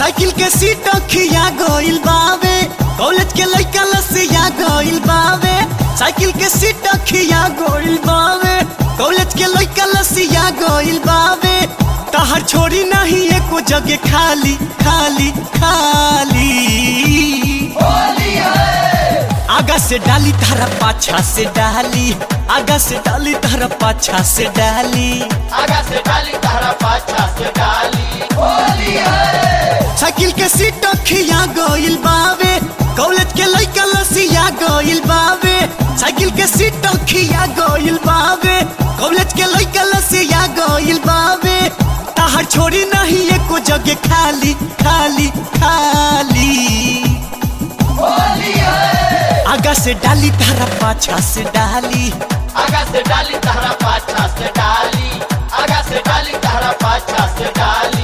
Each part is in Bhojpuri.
साइकिल के सीट खिया गइल बावे कॉलेज के लइका लसिया गइल बावे साइकिल के सीट खिया गइल बावे कॉलेज के लइका लसिया गइल बावे तहर छोड़ी नहीं एको जगह खाली खाली खाली आगा से डाली तारा पाछा से डाली आगा से डाली तारा पाछा से डाली आगा से डाली तारा पाछा से डाली होली है साइकिल के सीट खिया गइल बावे कॉलेज के लइका लसिया गइल बावे साइकिल के सीट खिया गइल बावे कॉलेज के लइका लसिया गइल बावे ताहर छोड़ी नहीं एको जगह खाली खाली खाली होली है आगा से डाली तारा पाछा से डाली आगा से डाली तारा पाछा से डाली आगा से डाली तारा पाछा से डाली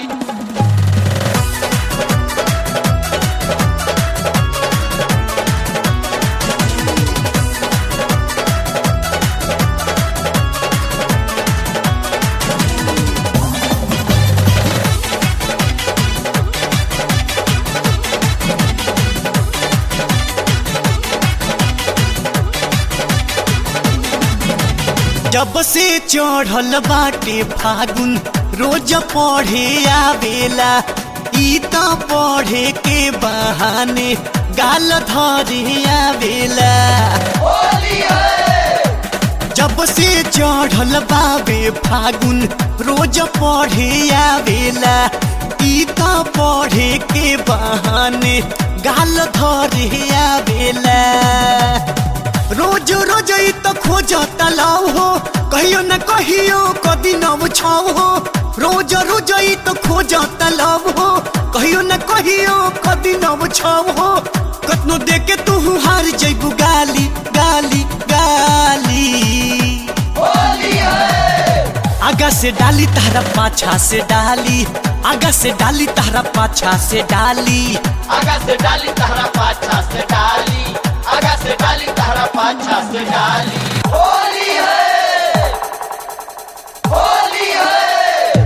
जब से चढ़ल बाटे फागुन रोज पढ़े आवेला ई त पढ़े के बहाने गाल धरे आवेला होली है जब से चढ़ल बाबे फागुन रोज पढ़े आवेला ई त पढ़े के बहाने गाल धरे आवेला रोज रोज ई त खोज तलाव हो कहियो न कहियो कदी नव छाव हो रोज रोज ई त खोज तलाव हो कहियो न कहियो कदी नव छाव हो कतनो देके तू हार जइबू गाली गाली गाली होली है आगा से डाली तारा पाछा से डाली आगा से डाली तारा पाछा से डाली आगा से डाली तारा पाछा से डाली आगा से डाली तारा पाछा से डाली होली है होली है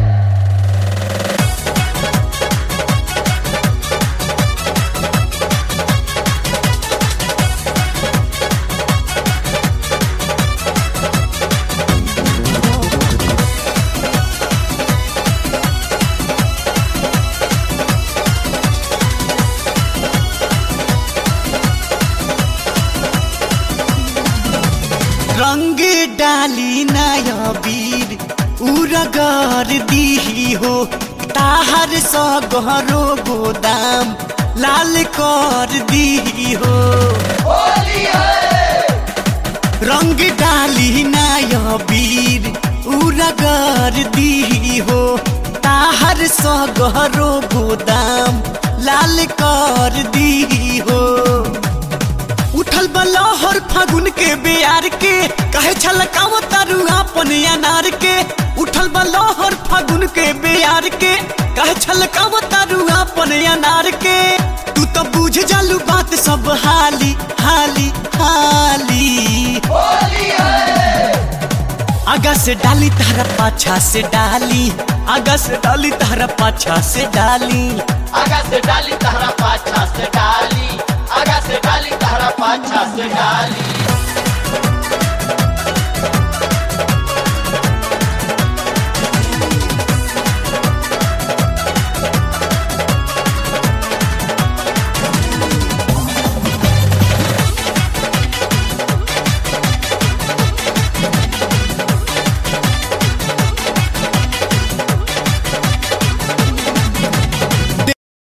रंग डाली नया वीर उरगर दीही हो ताहर सगरो गोदाम लाल कर दीही हो होली है रंग डाली नया वीर उरगर दीही हो ताहर सगरो गोदाम लाल कर दीही हो उठल बलहर फागुन के बेयार के कहे छलकाव तारू अपन अनार के उठल बलहर फागुन के बेयार के कहे छलकाव तारू अपन अनार के तू तो बुझ जालू बात सब हाली हाली हाली होली है आगा से डाली तारा पाछा से डाली आगा से डाली तारा पाछा से डाली आगा से डाली तारा पाछा से डाली आगा से डाली तारा पाछा से डाली